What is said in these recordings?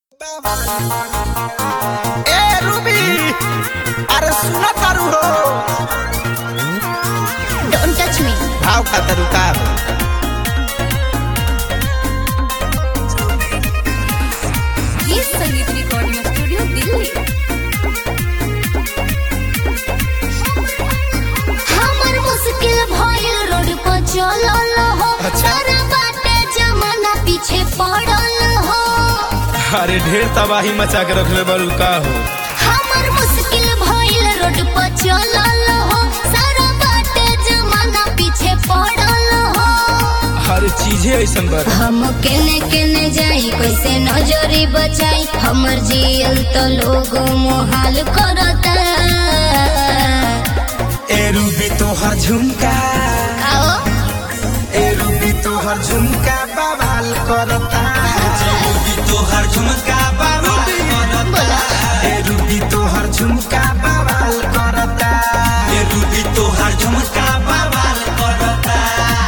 ए Ruby अरे सुना तारू हो Don't touch me. भाव खातरू का हो ये संगीत रिकॉर्डिंग स्टूडियो दिल्ली हमर मुश्किल भइल रोड पर चलल हो अच्छा। सारा बाटे जमाना पीछे पड़ल हो अरे ढेर तबाही मचा के रखले बड़ू का हो हमर मुश्किल भइल रोड पर चलल हो सारा बाटे जमाना पीछे पड़ल हो हर चीजे ऐसन बर हम केने केने जाई कैसे नजरी बचाई हमर जियल तो लोग मोहाल करता ए रूबी तोहर झुमका आओ ए रूबी तोहर झुमका बवाल करता रूबी तोहर झुमका बवाल बोला ए रूबी तोहर झुमका बवाल करता ए रूबी तोहर झुमका बवाल करता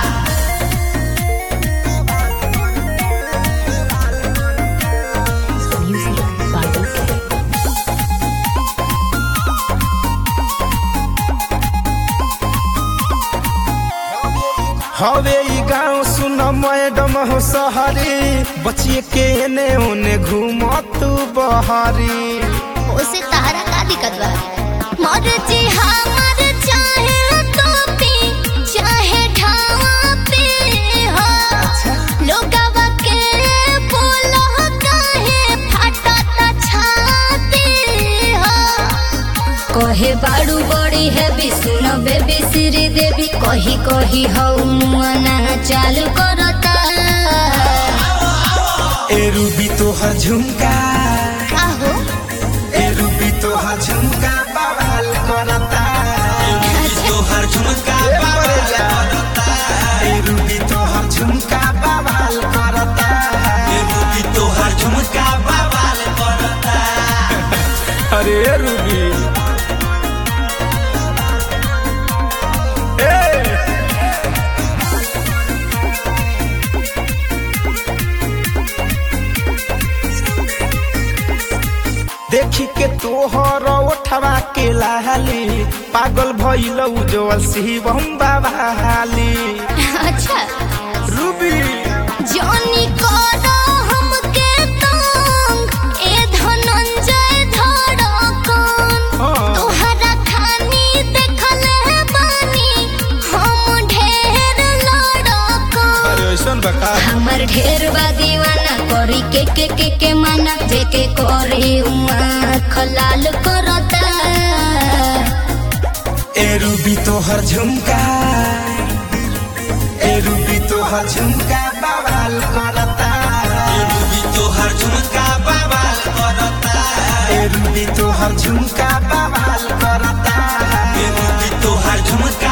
हवे ई गाँव सुन मैडम हो सहरी बचिए के एने ओने घूम तू बहरी उसे तारा का दिक्कत बा मर्जी हमर चाहे तो पे चाहे ढावा पे हो लोगवा के बोलो काहे फटता छाती हो कहे बाड़ू बड़ी है सुन बेबी श्री देवी कही कही हऊ मुआना चालू करता ए रूबी तोहर झुमका का हो ए रूबी तोहर झुमका बवाल करता तोहर झुमका बवाल करता ए रूबी तोहर झुमका बवाल करता ए रूबी तोहर झुमका बवाल करता अरे रूबी ए देखी के तोहर ओठवा के लाली पागल भइल उजवल शिवम बाबाली अच्छा रूबी जॉनी करो हमके तंग ए धनंजय धड़कन हाँ। तोहरा खानी देखल बानी हम ढेर लड़कन अरे ऐसन बका हमर ढेर बा दीवाना करी के के के के माना जे के करी उमा खलाल करता ए रूबी तोहर झुमका ए रूबी तोहर झुमका बवाल करता ए रूबी तोहर झुमका बवाल करता ए रूबी तोहर झुमका बवाल करता ए रूबी तोहर झुमका